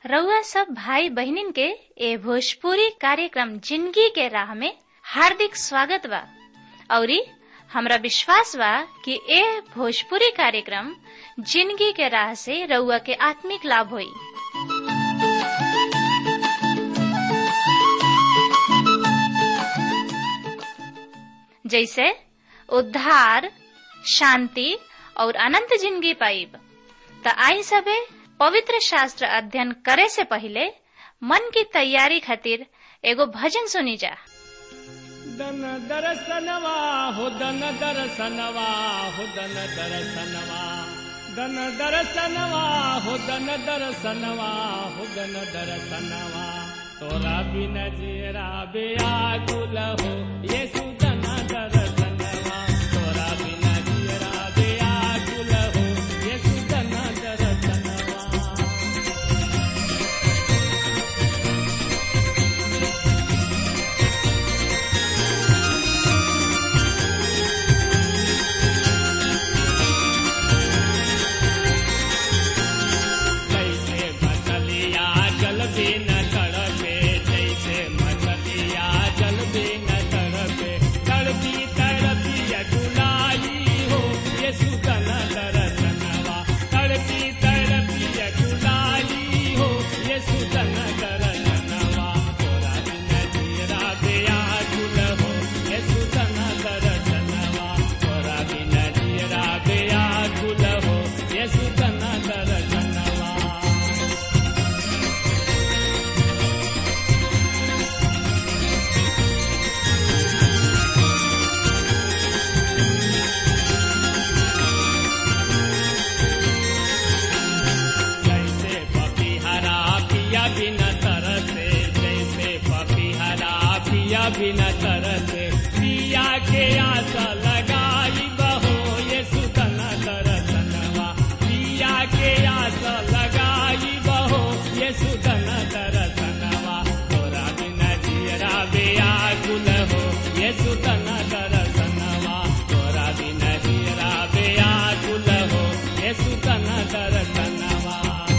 रउआ सब भाई बहिनीन के ए भोजपुरी कार्यक्रम जिंदगी के राह में हार्दिक स्वागत बा औरी हमरा विश्वास बा कि ए भोजपुरी कार्यक्रम जिंदगी के राह से रउआ के आत्मिक लाभ होई जैसे उद्धार शांति और अनंत जिंदगी पाइब त आई सबे पवित्र शास्त्र अध्ययन करे से पहले मन की तैयारी खातिर एगो भजन सुनी जा दन दरसनवा हो दन दरसनवा हो दन दरसनवा दन दरसनवा हो दन दरसनवा हो दन दरसनवा तोरा बिन जीरा बेआकुल हो येसु दन दरसनवा तोरा बिन जीरा बेआकुल हो येसु दन दरसनवा जैसे मछलिया जल भी न तड़पे जैसे मछलिया जल भी न तड़पे तड़पी तड़पी अटुलाई हो ये सुतन दरसनवा तड़पी तड़पी अटुलाई हो ये सुतन दरसनवा तोरा बिन जीरा बेया गुल हो ये सुतन दरसनवा तोरा बिन जीरा बेया गुल हो ये सुतन दरसनवा जैसे पपीहरा पिया बिन तरसे जैसे पपीहरा पिया बिन तरसे पिया के आशा लगाई बहो ये सुतन दरसनवा पिया के आशा लगाई बहो ये सुतन दरसनवा तोरा बिन जीरा बेया गुल हो ये सुतन दरसनवा तोरा बिन जीरा बेया गुल हो ये सुतन दरसनवा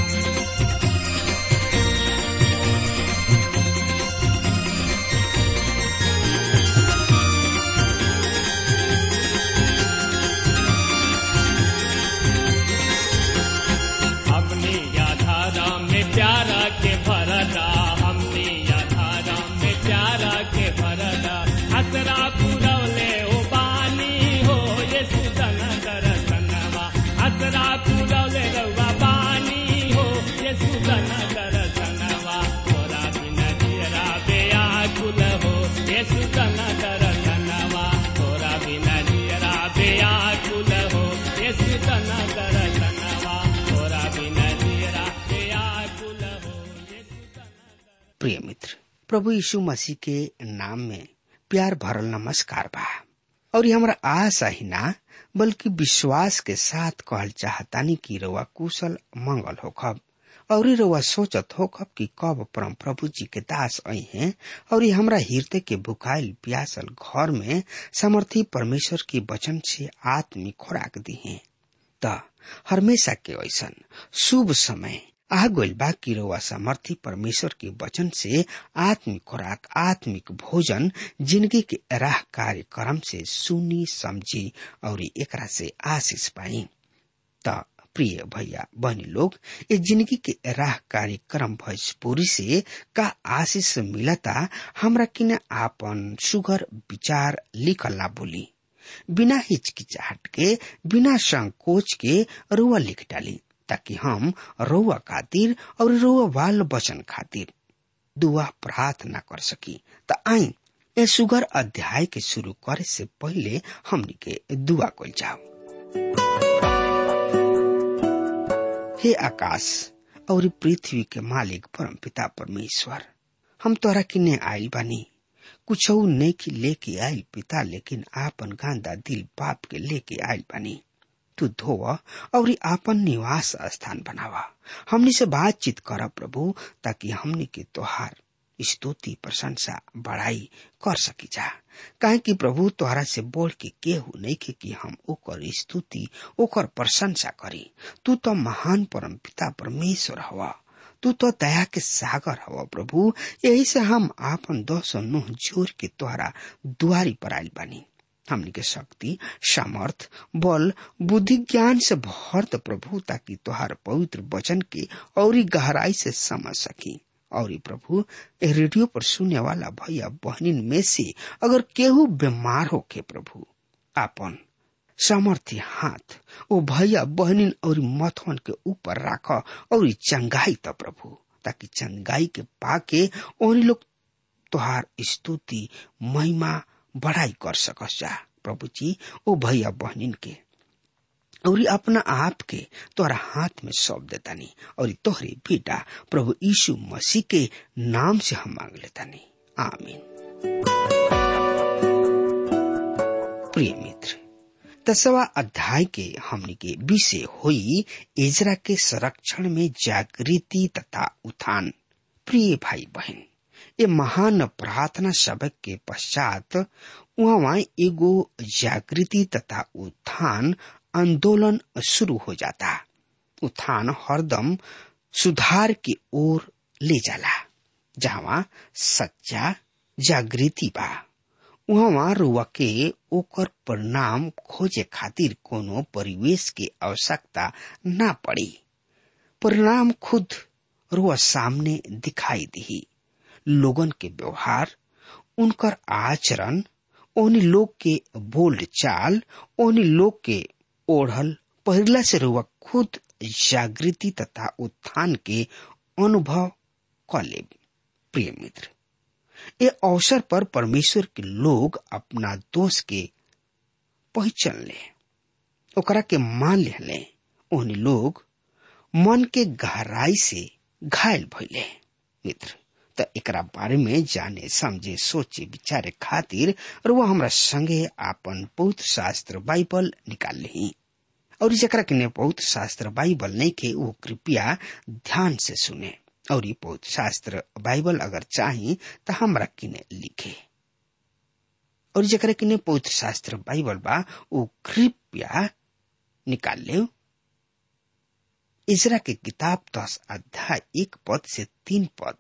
हमनी याधारा में प्यारा के भरदा हमनी याधारा में प्यारा के भरदा हसरा पुरवले ओ बानी हो ये सुतन दरसनवा हसरा पुरवले रउआ बानी हो ये सुतन दरसनवा तोरा बिन जीरा बेया कुल हो ये सुतन दरसनवा तोरा बिन जीरा बेया कुल हो ये सुतन दरसनवा तोरा बिन जीरा बेया कुल हो ये सुतन प्रिय मित्र प्रभु यीशु मसीह के नाम में प्यार भरल नमस्कार बा और ये हमरा आशा ही ना बल्कि विश्वास के साथ कहल चाहतानी कि रउआ कुशल मंगल होखब और ये रउआ सोचत होखब कि कब परम प्रभु जी के दास आई हैं और ये हमरा हृदय के भुखाइल प्यासल घर में समर्थी परमेश्वर के वचन से आत्मिक खुराक दी हैं त हमेशा के ऐसन शुभ समय आ गइल बा कि रउआ समर्थी परमेश्वर के वचन से आत्मिक खुराक आत्मिक भोजन जिंदगी के राह कार्यक्रम से सुनी समझी और एकरा से आशीष पाई त प्रिय भैया बहनी लोग ये जिंदगी के राह कार्यक्रम भोजपुरी से का आशीष मिलता हमरा किने आपन सुगर विचार लिखल ना बोली बिना हिचकिचाहट के बिना संकोच के रुआ लिख डाली ताकि हम रुआ खातिर और रुआ बाल बचन खातिर दुआ प्रार्थना कर सकी त आई ए सुगर अध्याय के शुरू करे से पहले हमनी के दुआ कल जाओ हे आकाश और पृथ्वी के मालिक परम पिता परमेश्वर हम तोरा किने आइल बानी कुछ नेकी लेके आइल पिता लेकिन आपन गांदा दिल पाप के लेके आइल बानी तू धोव और आपन निवास स्थान बनावा हमनी से बातचीत कर प्रभु ताकि हमनी के तोहार स्तुति प्रशंसा बढ़ाई कर सकी जा काहे कि प्रभु तोहरा से बोल के केहू नहीं के कि हम ओकर स्तुति ओकर प्रशंसा करी तू तो महान परम पिता परमेश्वर हवा तू तो दया के सागर हव प्रभु यही से हम आपन दस नुह जोर के तोहरा दुआरी पर आयल बानी हमनी के शक्ति सामर्थ बल बुद्धि ज्ञान से भर द प्रभु ताकि तोहार पवित्र वचन के और गहराई से समझ सकी और प्रभु ए रेडियो पर सुनने वाला भैया बहनिन में से अगर केहू बीमार होके प्रभु आपन सामर्थ्य हाथ ओ भैया बहनिन और मथवन के ऊपर राख और चंगाई त प्रभु ताकि चंगाई के पाके और लोग तोहार स्तुति महिमा बढ़ाई कर सकस जा प्रभु जी ओ भैया बहनिन के और अपना आप के तोरा हाथ में सौंप देतानी और तोहरे बेटा प्रभु यीशु मसीह के नाम से हम मांग लेतानी आमीन प्रिय मित्र दसवा अध्याय के हमने के विषय हुई इजरा के संरक्षण में जागृति तथा उत्थान प्रिय भाई बहन ये महान प्रार्थना सबक के पश्चात वहाँ एगो जागृति तथा उत्थान आंदोलन शुरू हो जाता उत्थान हरदम सुधार की ओर ले जाला जहाँ सच्चा जागृति बा उहाँ रुआ के ओकर परिणाम खोजे खातिर कोनो परिवेश के आवश्यकता ना पड़ी परिणाम खुद रुआ सामने दिखाई दी लोगन के व्यवहार उनकर आचरण ओनी लोग के बोल्ड चाल ओनी लोग के ओढ़ल पहिरला से रुआ खुद जागृति तथा उत्थान के अनुभव क ले प्रिय मित्र ये अवसर पर परमेश्वर के लोग अपना दोष के पहचान ले ओकरा के मान ले ओहनी लोग मन के गहराई से घायल भइले मित्र त एकरा बारे में जाने समझे सोचे विचारे खातिर और वो हमरा संगे आपन पवित्र शास्त्र बाइबल निकाल ली और जकरा के पवित्र शास्त्र बाइबल नहीं के वो कृपया ध्यान से सुने और ये पवित्र शास्त्र बाइबल अगर चाही तो हमरा किने लिखे और जकरा किने पवित्र शास्त्र बाइबल बा वो कृपया निकाल ले इजरा के किताब दस अध्याय एक पद से तीन पद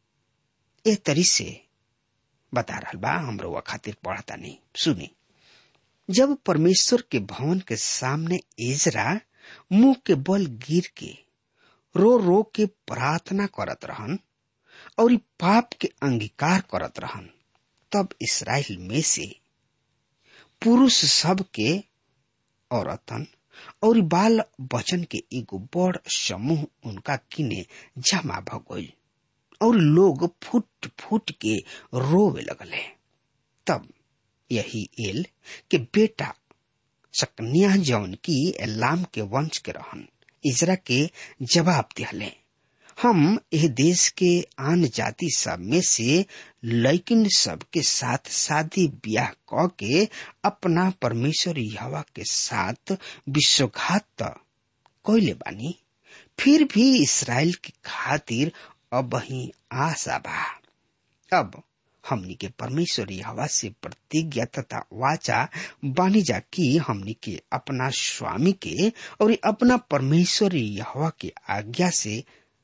ए तरी से बता रहा बा हमरो वा खातिर पढ़ता नहीं सुनी जब परमेश्वर के भवन के सामने इजरा मुंह के बल गिर के रो रो के प्रार्थना करत रहन और ई पाप के अंगीकार करत रहन तब इसराइल में से पुरुष सब के औरतन और बाल बचन के एगो बड़ समूह उनका किने जमा भ गई और लोग फुट फुट के रोवे लगले तब यही एल के बेटा सकनिया जौन की एलाम के वंश के रहन इजरा के जवाब दिहले हम एह देश के आन जाति सब में से लैकिन सब के साथ शादी ब्याह क के अपना परमेश्वर यहवा के साथ विश्वघात कैले बानी फिर भी इसराइल के खातिर अब ही आशा बा अब हमनी के परमेश्वर हवा से प्रतिज्ञा तथा वाचा बानी जा की हमनी के अपना स्वामी के और अपना परमेश्वर हवा के आज्ञा से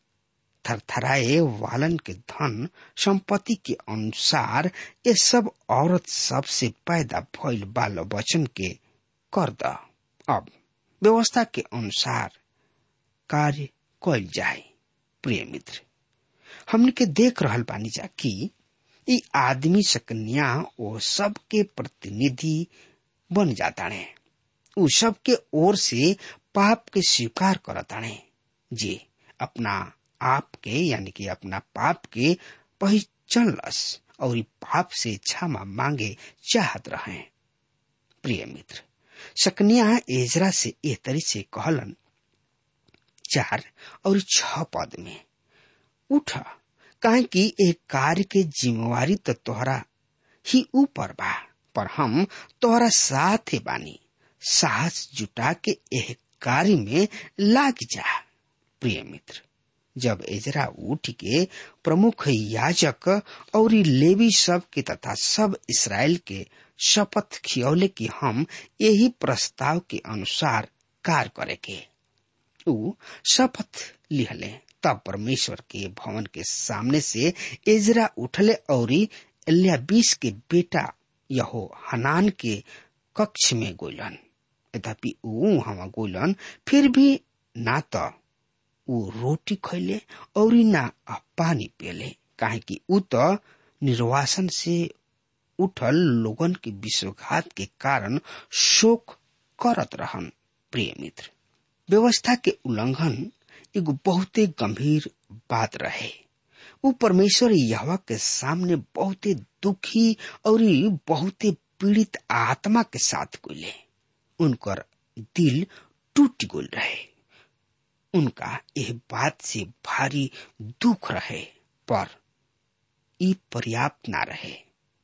थरथराए वालन के धन संपत्ति के अनुसार ये सब औरत सब से पैदा भइल बाल वचन के कर द अब व्यवस्था के अनुसार कार्य कल जाए प्रिय मित्र हमने के देख रहल बानी जा कि ई आदमी सकन्या ओ सबके प्रतिनिधि बन जाताणे उ सबके ओर से पाप के स्वीकार करताणे जे अपना आप के यानी कि अपना पाप के पहचानलस और ई पाप से क्षमा मांगे चाहत रहे प्रिय मित्र सकनिया एजरा से एह तरी से कहलन चार और छ पद में उठ काहे कि एक कार्य के जिम्मेवारी तो तोहरा ही ऊपर बा पर हम तोहरा साथ बानी साहस जुटा के एह कार्य में लाग जा प्रिय मित्र जब एजरा उठ के प्रमुख याजक और लेवी सब के तथा सब इसराइल के शपथ खियौले कि हम यही प्रस्ताव के अनुसार कार्य करे के ऊ शपथ लिहले तब परमेश्वर के भवन के सामने से एजरा उठले और एलियाबीस के बेटा यहो हनान के कक्ष में गोलन यद्यपि ऊ हवा गोलन फिर भी ना तो ऊ रोटी खैले और ना पानी पियले काहे कि ऊ तो निर्वासन से उठल लोगन के विश्वघात के कारण शोक करत रहन प्रिय मित्र व्यवस्था के उल्लंघन एगो बहुते गंभीर बात रहे ऊ परमेश्वर यहवा के सामने बहुते दुखी और बहुते पीड़ित आत्मा के साथ गुले उनकर दिल टूट गुल रहे उनका यह बात से भारी दुख रहे पर ई पर्याप्त ना रहे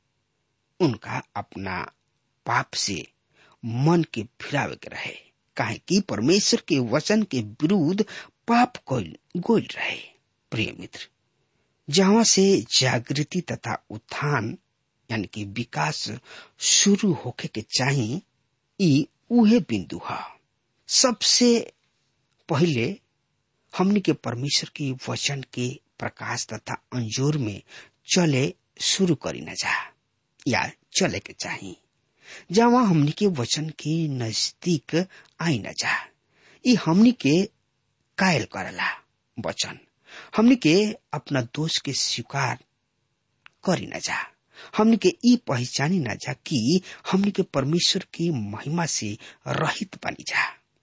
उनका अपना पाप से मन के फिरावे के रहे काहे कि परमेश्वर के वचन के विरुद्ध पाप कोल गोल रहे प्रिय मित्र जहां से जागृति तथा उत्थान यानी कि विकास शुरू होके के चाहिए ई उहे बिंदु है सबसे पहले हमने के परमेश्वर के वचन के प्रकाश तथा अंजोर में चले शुरू करी न जा या चले के चाहिए जहाँ हमनी के वचन के नजदीक आई न जा ई हमनी के कायल करला वचन हमनी के अपना दोष के स्वीकार करी न जा हमनी के ई पहचानी न जा कि हमनी के परमेश्वर की महिमा से रहित बनी जा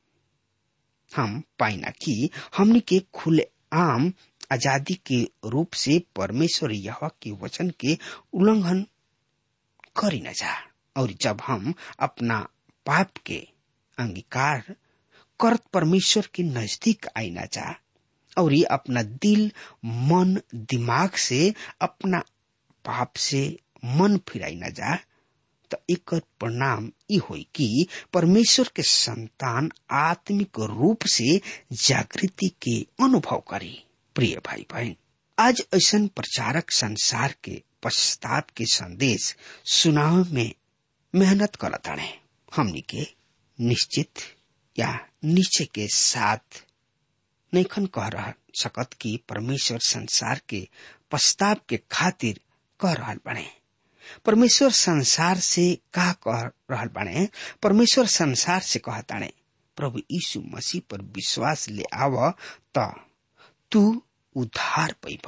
हम पाइना कि हमनी के खुले आम आजादी के रूप से परमेश्वर यह के वचन के उल्लंघन करी न जा और जब हम अपना पाप के अंगीकार करत परमेश्वर के नजदीक आई न जा और ये अपना दिल मन दिमाग से अपना पाप से मन फिराई न जा तो एक परिणाम ई होई कि परमेश्वर के संतान आत्मिक रूप से जागृति के अनुभव करी प्रिय भाई बहन आज ऐसा प्रचारक संसार के पश्चाताप के संदेश सुनाव में मेहनत करत हड़े हमनी के निश्चित या नीचे के साथ नैखन कह रह सकत कि परमेश्वर संसार के पश्चाताप के खातिर कह रहा बने परमेश्वर संसार से का कह रहल बाणे परमेश्वर संसार से कहताणे प्रभु यीशु मसीह पर विश्वास ले आव त तू उद्धार पैब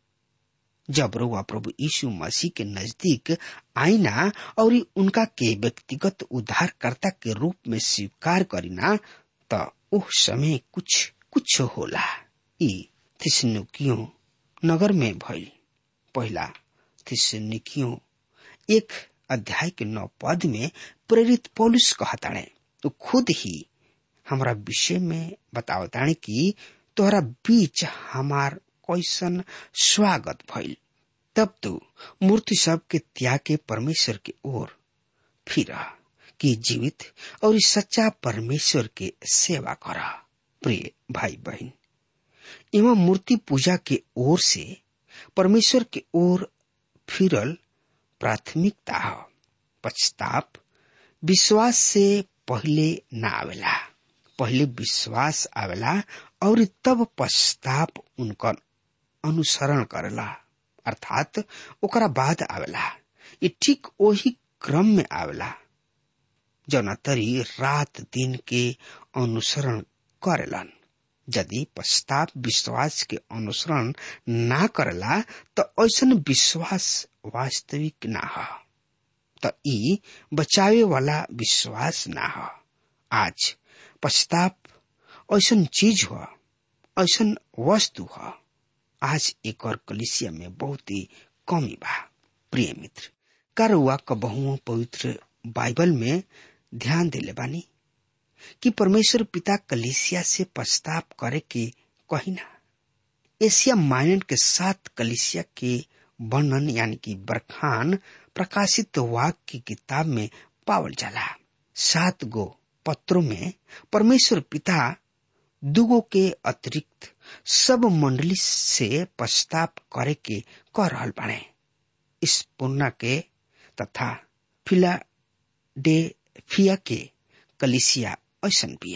जब रुआ प्रभु यीशु मसीह के नजदीक आईना और उनका के व्यक्तिगत उद्धारकर्ता के रूप में स्वीकार करीना त उस समय कुछ कुछ होला ई थिसनुकियों नगर में भइल पहला थिसनुकियों एक अध्याय के नौ पद में प्रेरित पौलुस कहताणे तो खुद ही हमारा विषय में बतावताणे कि तोहरा बीच हमार कैसन स्वागत भइल तब तो मूर्ति सब के त्याग के परमेश्वर की ओर फिर कि जीवित और सच्चा परमेश्वर के सेवा कर प्रिय भाई बहन एवं मूर्ति पूजा के ओर से परमेश्वर के ओर फिरल प्राथमिकता हो पश्चाताप विश्वास से पहले न आवेला पहले विश्वास आवेला और तब पश्चाताप उनका अनुसरण करेला अर्थात ओकरा बाद आवेला ये ठीक वही क्रम में आवेला जौना तरी रात दिन के अनुसरण करेलन यदि पश्चाताप विश्वास के अनुसरण ना करेला तो ऐसा विश्वास वास्तविक ना हो तो ई बचावे वाला विश्वास ना हो आज पश्चाताप ऐसा चीज हो ऐसा वस्तु हो आज एक और कलिसिया में बहुत ही कमी बा प्रिय मित्र कारुआ कबहुओं पवित्र बाइबल में ध्यान दिले बानी कि परमेश्वर पिता कलिसिया से पश्चाताप करे के कहिना एशिया माइनर के साथ कलिसिया के वर्णन यानी कि बरखान प्रकाशित वाक की किताब में पावल जाला सात गो पत्रों में परमेश्वर पिता दुगो के अतिरिक्त सब मंडली से पश्चाताप करे के कह रहल बाड़े इस पुन्ना के तथा फिला डे फिया के कलिसिया ऐसन बिया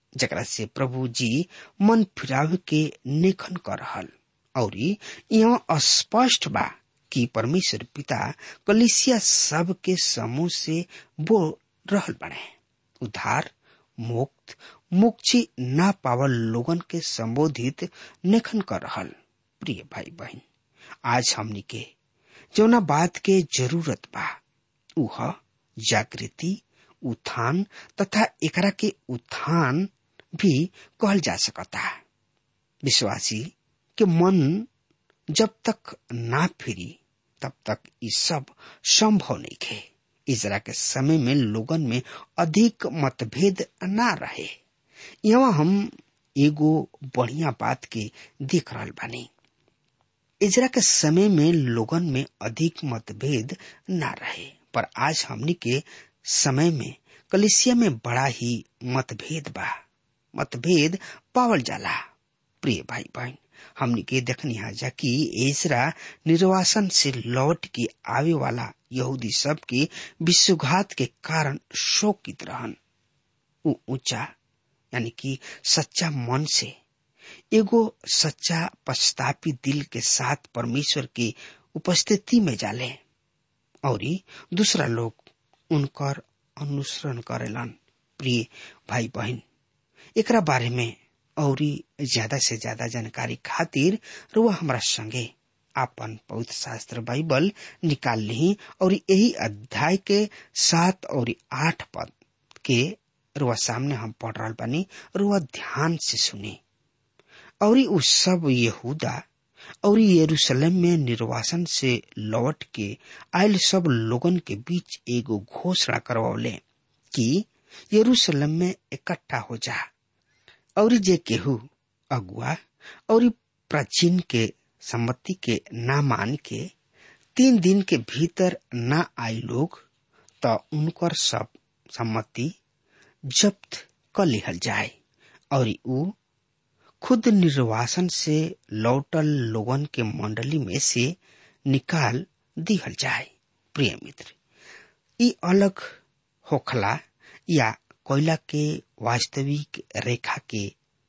जकरा से प्रभु जी मन फिरावे के नेखन कर रहल और यहाँ स्पष्ट बा कि परमेश्वर पिता कलिसिया सब के समूह से बोल रहल बने उद्धार मुक्त मुक्ति ना पावल लोगन के संबोधित नेखन कर रहल प्रिय भाई बहन आज हमनी के जौना बात के जरूरत बा उह जागृति उत्थान तथा एकरा के उत्थान भी कहल जा सकता विश्वासी के मन जब तक ना फिरी तब तक ये सब संभव नहीं खे इजरा के समय में लोगन में अधिक मतभेद ना रहे यहाँ हम एगो बढ़िया बात के देख रहल बानी इजरा के समय में लोगन में अधिक मतभेद ना रहे पर आज हमनी के समय में कलिसिया में बड़ा ही मतभेद बा मतभेद पावल जाला प्रिय भाई बहन हमनी के देखनी हाजा कि एजरा निर्वासन से लौट के आवे वाला यहूदी सब के विश्वघात के कारण शोकित रहन ऊ ऊंचा यानी कि सच्चा मन से एगो सच्चा पछतापी दिल के साथ परमेश्वर की उपस्थिति में जाले और दूसरा लोग उनकर अनुसरण करेलन प्रिय भाई बहन एकरा बारे में और ज्यादा से ज्यादा जानकारी खातिर रुआ हमरा संगे आपन पवित्र शास्त्र बाइबल निकाल ली और यही अध्याय के सात और आठ पद के रुआ सामने हम पढ़ रहा बानी रुआ ध्यान से सुनी और उ सब यहूदा और यरूशलेम में निर्वासन से लौट के आयल सब लोगन के बीच एगो घोषणा करवले कि यरूशलेम में इकट्ठा हो जा और जे केहू अगुआ और प्राचीन के सम्मति के ना मान के तीन दिन के भीतर ना आई लोग तो उनकर सब सम्मति जब्त कर लिहल जाए और उ खुद निर्वासन से लौटल लोगन के मंडली में से निकाल दिहल जाए प्रिय मित्र ई अलग होखला या कोयला के वास्तविक रेखा के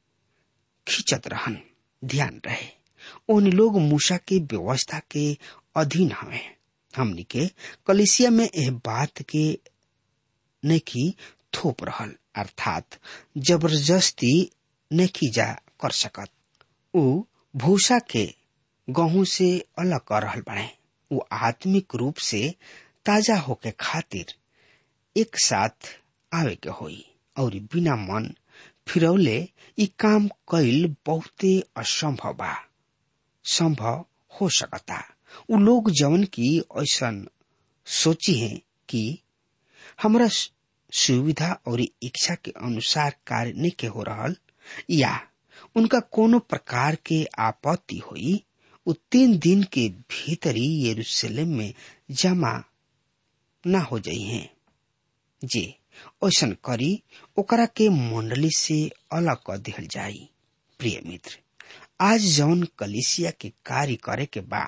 खींचत रहन ध्यान रहे उन लोग मूसा के व्यवस्था के अधीन हवे हमनी के कलिसिया में यह बात के नेकी थोप रहल अर्थात जबरदस्ती नेकी जा कर सकत उ भूसा के गहूं से अलग कर रहल बने उ आत्मिक रूप से ताजा होके खातिर एक साथ आवे के होई और बिना मन फिरौले ई काम कईल बहुते असंभव बा संभव हो सकता उ लोग जवन की ऐसा सोची है कि हमरा सुविधा और इच्छा के अनुसार कार्य नहीं के हो रहल या उनका कोनो प्रकार के आपत्ति हुई उ तीन दिन के भीतर ही यरूशलेम में जमा न हो जाई हैं जे ऐसन करी ओकरा के मंडली से अलग कर दिहल जाई प्रिय मित्र आज जौन कलिसिया के कार्य करे के बा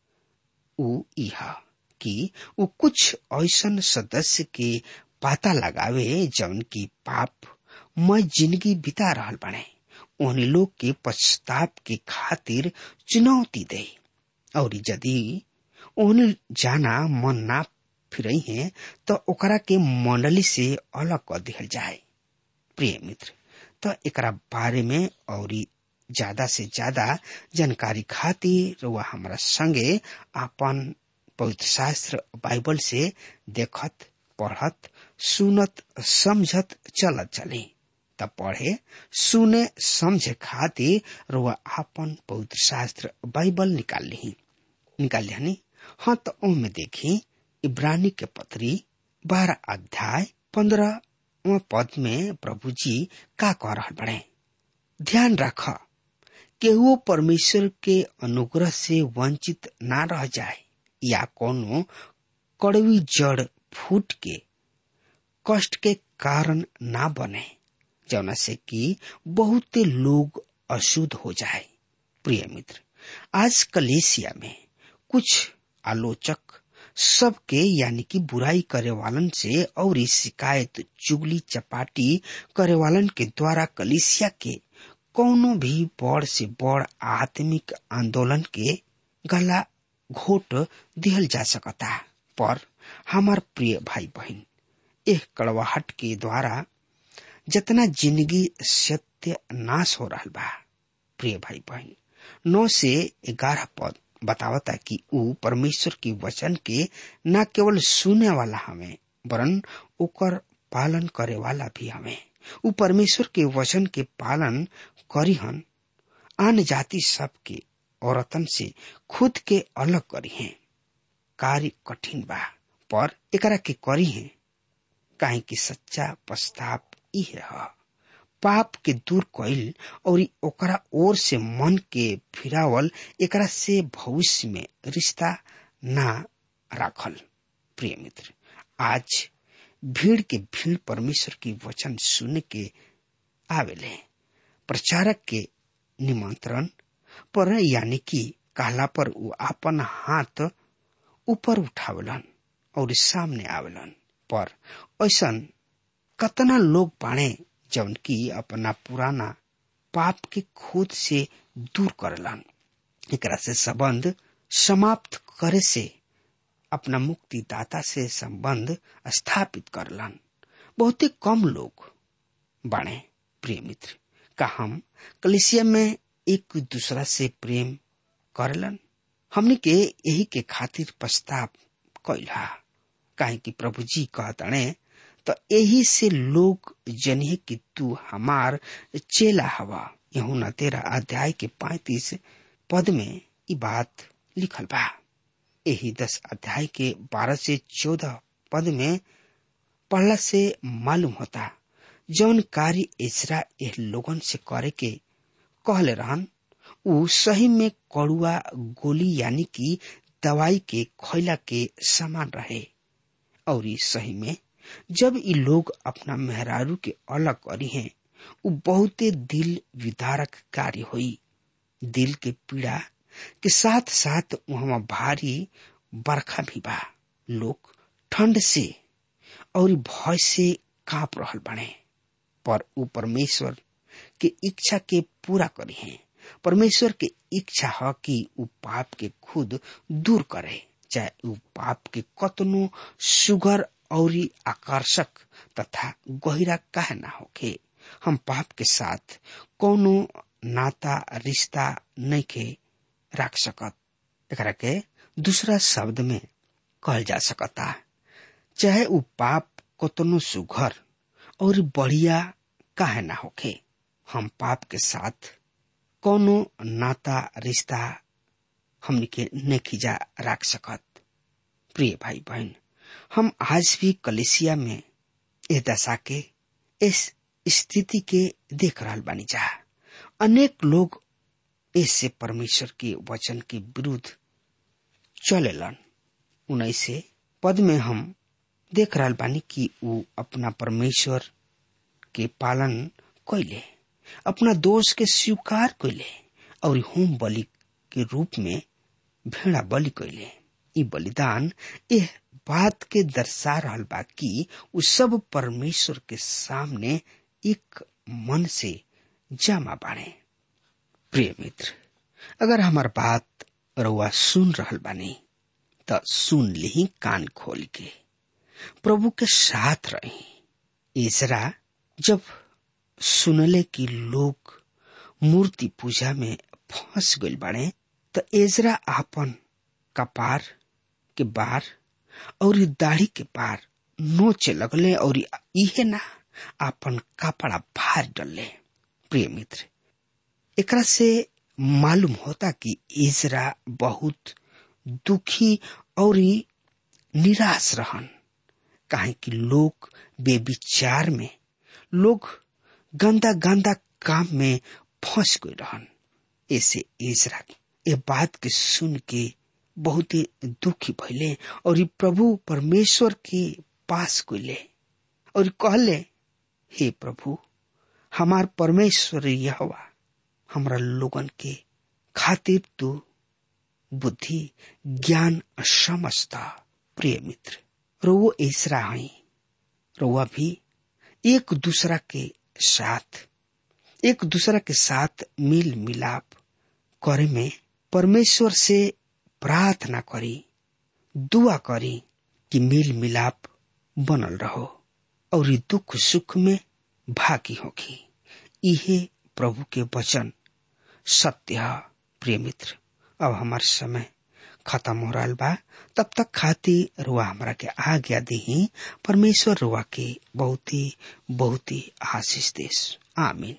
उ इह कि उ कुछ ऐसन सदस्य के पता लगावे जौन की पाप मैं जिंदगी बिता रहल बने उन लोग के पश्चाताप के खातिर चुनौती दे और यदि उन जाना मन ना फिरई है तो ओकरा के मंडली से अलग कर दिहल जाए प्रिय मित्र तो एकरा बारे में और ज्यादा से ज्यादा जानकारी खातिर वह हमारा संगे अपन पवित्र शास्त्र बाइबल से देखत पढ़त सुनत समझत चलत चले तब पढ़े सुने समझे खातिर रुआ आपन पवित्र शास्त्र बाइबल निकाल ली निकाल लिया हाँ तो में देखी इब्रानी के पत्री बारह अध्याय पंद्रह पद में प्रभु जी का कह रहा बड़े ध्यान रख केहू परमेश्वर के अनुग्रह से वंचित ना रह जाए या कोनो कड़वी जड़ फूट के कष्ट के कारण ना बने जौना से कि बहुते लोग अशुद्ध हो जाए प्रिय मित्र आज कलेसिया में कुछ आलोचक सबके यानी कि बुराई करे वालन से और शिकायत चुगली चपाटी करे वालन के द्वारा कलिसिया के कौनो भी बड़ से बड़ आत्मिक आंदोलन के गला घोट दिहल जा सकता पर हमार प्रिय भाई बहन एह कड़वाहट के द्वारा जितना जिंदगी सत्य नाश हो रहा बा प्रिय भाई बहन नौ से ग्यारह पद बतावता कि ऊ परमेश्वर की वचन के न केवल सुने वाला हमें वरन ओकर पालन करे वाला भी हमें ऊ परमेश्वर के वचन के पालन करीहन आन जाति सब के औरतन से खुद के अलग करी हैं कार्य कठिन बा पर एकरा के करी हैं काहे कि सच्चा पश्चाताप इहे है पाप के दूर कइल और ओकरा ओर से मन के फिरावल एकरा से भविष्य में रिश्ता ना राखल प्रिय मित्र आज भीड़ के भीड़ परमेश्वर की वचन सुन के आवेले प्रचारक के निमंत्रण पर यानी कि कहला पर वो अपन हाथ ऊपर उठावलन और सामने आवेलन पर ऐसा कतना लोग बाणे जौन की अपना पुराना पाप के खुद से दूर करलन एकरा से संबंध समाप्त करे से अपना मुक्तिदाता से संबंध स्थापित करलन बहुत ही कम लोग बाणे प्रिय मित्र का हम कलिसिया में एक दूसरा से प्रेम करलन हमने के यही के खातिर प्रस्ताव कैला काहे कि प्रभु जी कहतने तो यही से लोग जनिए कि तू हमार चेला हवा यहू न तेरा अध्याय के पैतीस पद में ये बात लिखल बा यही दस अध्याय के बारह से चौदह पद में पढ़ला से मालूम होता जौन कार्य इसरा एह लोगन से करे के कहले रहन उ सही में कड़ुआ गोली यानी कि दवाई के खैला के समान रहे और सही में जब ये लोग अपना मेहरारू के अलग करी हैं उ बहुते दिल विदारक कार्य हुई दिल के पीड़ा के साथ साथ वहां भारी बरखा भी बा लोग ठंड से और भय से कांप रहल बने पर उ परमेश्वर के इच्छा के पूरा करी हैं परमेश्वर के इच्छा है कि उ पाप के खुद दूर करे चाहे उ पाप के कतनो सुगर और आकर्षक तथा गहिरा काहे ना होके हम पाप के साथ कोनो नाता रिश्ता नहीं के रख सकत एकरा के दूसरा शब्द में कहल जा सकता चाहे उ पाप कतनो सुघर और बढ़िया काहे ना होके हम पाप के साथ कोनो नाता रिश्ता हमनी के नहीं रख सकत प्रिय भाई बहन हम आज भी कलेसिया में इस दशा के इस स्थिति के देख रहा बानी जा अनेक लोग इससे परमेश्वर के वचन के विरुद्ध चलेलन उन्नीस पद में हम देख रहा बानी कि वो अपना परमेश्वर के पालन कैले अपना दोष के स्वीकार कैले और होम बलि के रूप में भेड़ा बलि कैले ई बलिदान यह बात के दर्शा रहा बा कि उ सब परमेश्वर के सामने एक मन से जमा बाणे प्रिय मित्र अगर हमार बात रउआ सुन रहल बानी त सुन ली कान खोल के प्रभु के साथ रही इसरा जब सुनले कि लोग मूर्ति पूजा में फंस गई बाड़े त एजरा आपन कपार के बार और दाढ़ी के पार नोचे लगले और इहे ना आपन कपड़ा भार डलले प्रिय मित्र एकरा से मालूम होता कि इजरा बहुत दुखी और निराश रहन काहे कि लोग बेविचार में लोग गंदा गंदा काम में फंस गए रहन ऐसे इजरा ये बात के सुन के बहुत ही दुखी भैले और प्रभु परमेश्वर के पास गए और कहले हे प्रभु हमार परमेश्वर यहवा हमरा लोगन के खातिर तू बुद्धि ज्ञान समझता प्रिय मित्र रोवो ऐसरा हई रोवा भी एक दूसरा के साथ एक दूसरा के साथ मिल मिलाप करे में परमेश्वर से प्रार्थना करी दुआ करी कि मिल मिलाप बनल रहो और दुख सुख में भागी होगी इहे प्रभु के वचन सत्य है प्रिय मित्र अब हमार समय खत्म हो रहा बा तब तक खाती रुआ हमरा के आज्ञा दी परमेश्वर रुआ के बहुत ही बहुत ही आशीष देश आमीन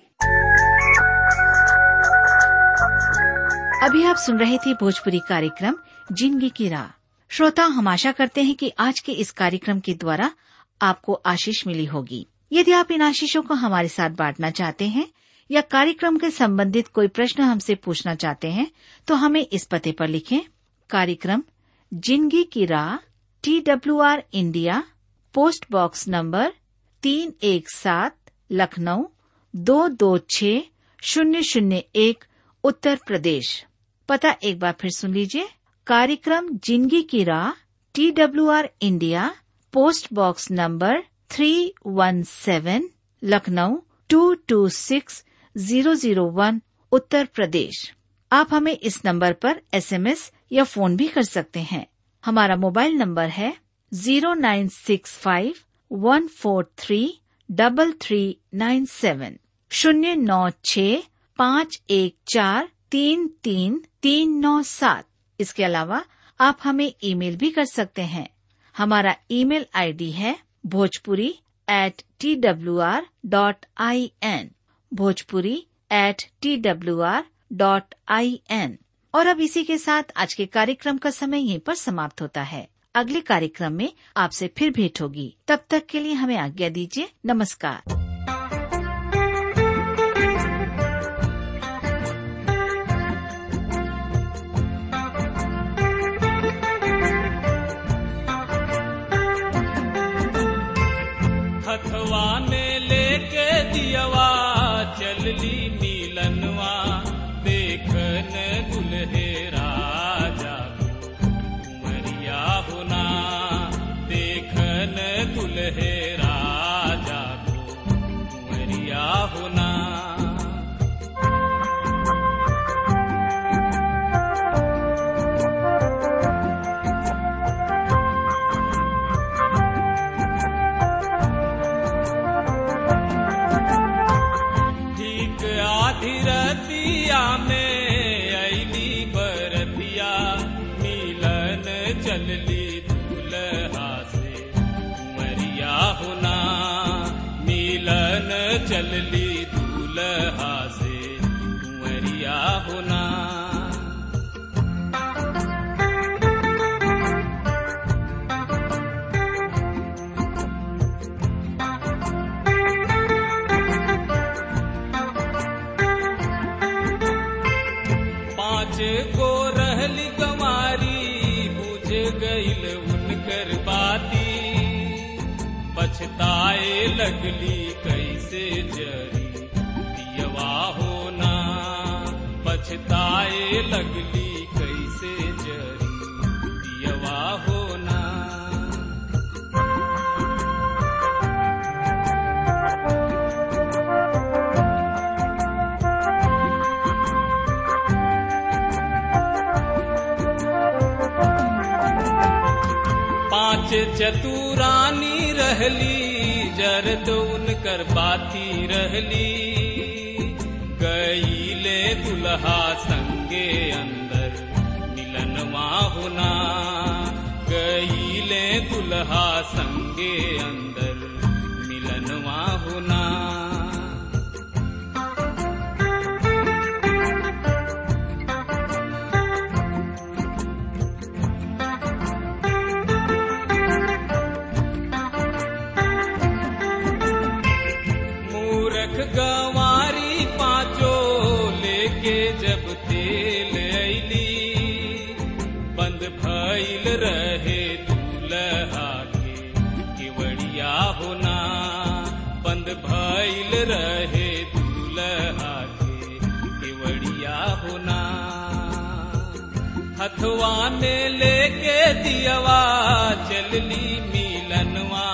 अभी आप सुन रहे थे भोजपुरी कार्यक्रम जिंदगी की राह श्रोता हम आशा करते हैं कि आज के इस कार्यक्रम के द्वारा आपको आशीष मिली होगी यदि आप इन आशीषों को हमारे साथ बांटना चाहते हैं या कार्यक्रम के संबंधित कोई प्रश्न हमसे पूछना चाहते हैं तो हमें इस पते पर लिखें कार्यक्रम जिंदगी की राह T W R India post box number तीन एक सात लखनऊ दो दो छ शून्य शून्य एक उत्तर प्रदेश पता एक बार फिर सुन लीजिए कार्यक्रम जिंदगी की राह T W R India post box number three one seven Lucknow two two six zero zero one Uttar Pradesh आप हमें इस नंबर पर एसएमएस या फोन भी कर सकते हैं हमारा मोबाइल नंबर है zero nine six five one four three double three nine seven शून्य नौ छ पाँच एक चार तीन तीन तीन नौ सात इसके अलावा आप हमें ईमेल भी कर सकते हैं हमारा ईमेल आईडी है Bhojpuri at T W R dot I N Bhojpuri at T W R dot I N और अब इसी के साथ आज के कार्यक्रम का समय यहीं पर समाप्त होता है अगले कार्यक्रम में आपसे फिर भेंट होगी तब तक के लिए हमें आज्ञा दीजिए नमस्कार हथवा में लेके दियवा चलली नीलनवा देखन दुल्हेरा जागो कुंवरिया होना देखन दुल्हेरा जागो कुंवरिया होना ठीक आधी रतिया में ऐली बरतिया मिलन चलली दूल्हा से कुंवरिया होना मिलन चलली दूल्हा से कुंवरिया होना पाँच गो रहली गमारी बुझ गईल उनकर बाती पछताए लगली कैसे जरी दियवा होना पछताए लगली कैसे जरी दियवा होना पांच चतुरानी रहली जरद उनकर बाती रहली गईले दुल्हा संगे अंदर मिलनवा होना गईले दुल्हा संगे अंदर मिलनवा होना मूरख गंवारी पांचो लेके जब तेल ऐली बंद भइल रहे दूल्हा के केवड़िया होना बंद भइल रहे दूल्हा के केवड़िया होना हथवा में लेके दियवा चलली मिलनवा